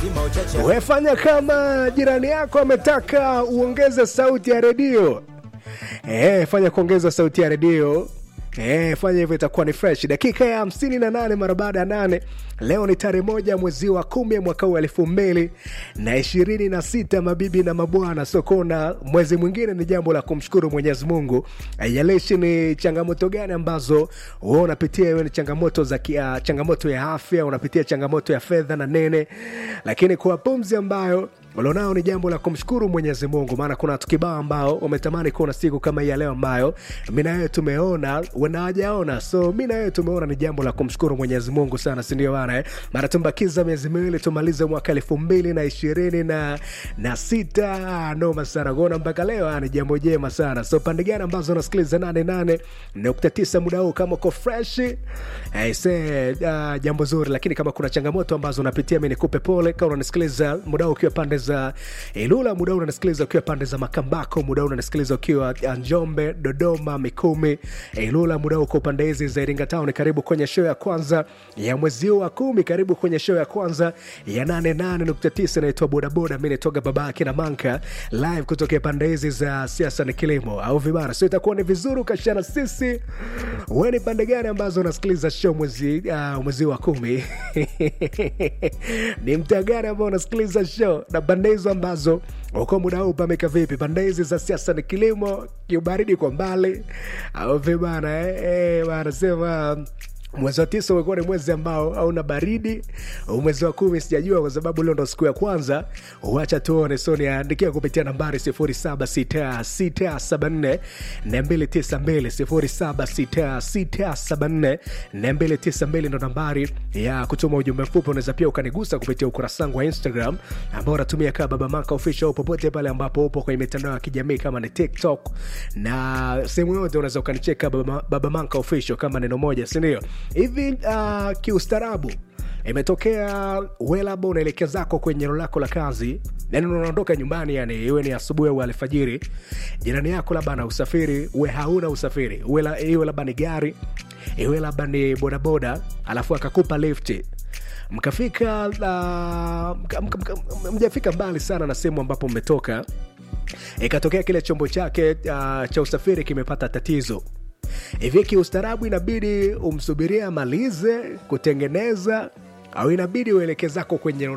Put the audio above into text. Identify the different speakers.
Speaker 1: Wefanya kama jirani yako ametaka uongeze sauti ya redio. Eh, fanya kuongeza sauti ya redio. Eh, fanya hivyo itakuwa ni fresh. Dakika ya hamsini na nane mara baada ya nane. Leo ni tarehe moja mwezi wa kumi mwaka huu elfu mbili na ishirini na sita. Mabibi na mabwana, sokona mwezi mwingine ni jambo la kumshukuru Mwenyezi Mungu. Haijalishi ni changamoto gani ambazo wewe unapitia, iwe ni changamoto za kia, changamoto ya afya, unapitia changamoto ya fedha na nene, lakini kwa pumzi ambayo ulionao ni jambo la kumshukuru Mwenyezi Mungu, maana kuna watu kibao ambao wametamani kuona siku kama hii ya leo ambayo mi na wewe tumeona, wanawajaona. So mi na wewe tumeona, ni jambo la kumshukuru Mwenyezi Mungu sana, si ndio bana? Eh, mara tumbakiza miezi miwili tumalize mwaka elfu mbili na ishirini na, na sita. Noma sana kuona mpaka leo, ah, ni jambo jema sana. So pande gani ambazo unasikiliza nane nane nukta tisa muda huu, kama uko fresh eh, se, uh, jambo zuri, lakini kama kuna changamoto ambazo unapitia, mi nikupe pole. Kama unanisikiliza muda huu ukiwa pande za Ilula, muda huu unanisikiliza ukiwa pande za Makambako, muda huu unanisikiliza ukiwa Njombe, Dodoma, Mikumi, Ilula, muda huu uko pande hizi za Iringa Town. Karibu kwenye show ya kwanza ya mwezi huu wa kumi, karibu kwenye show ya kwanza ya 88.9 inaitwa Bodaboda. Mi naitoga baba yake na Manka live kutokea pande hizi za siasa ni kilimo au vibara, so itakuwa ni vizuri ukashana sisi. Wewe ni pande gani ambazo unasikiliza show mwezi uh, mwezi wa kumi ni mtaa gani ambao unasikiliza show na pande hizo ambazo uko muda huu pameka vipi? Pande hizi za siasa ni kilimo, kiubaridi kwa mbali au vibana eh? Eh, bana sema mwezi wa tisa umekuwa ni mwezi ambao hauna baridi. Mwezi wa kumi sijajua, kwa sababu leo ndo siku ya kwanza. Wacha tuone. So niandikia kupitia nambari 076674 292 076674 ndo nambari ya kutuma ujumbe mfupi. Unaweza pia ukanigusa kupitia ukurasa wangu wa Instagram ambao unatumia kama Baba Manka Official, popote pale ambapo upo kwenye mitandao ya kijamii kama ni TikTok na sehemu yote, unaweza ukanicheka Baba, Baba Manka Official kama neno moja, sindio? hivi uh, kiustarabu imetokea we labda unaelekea zako kwenye eneo lako la kazi yani unaondoka nyumbani yani iwe ni asubuhi au alfajiri jirani yako labda ana usafiri we hauna usafiri iwe labda ni gari iwe labda ni bodaboda alafu akakupa lifti mkafika uh, mka, mka, mjafika mbali sana na sehemu ambapo mmetoka ikatokea kile chombo chake uh, cha usafiri kimepata tatizo hivi kiustaarabu inabidi umsubiria amalize kutengeneza au inabidi ueleke zako kwenye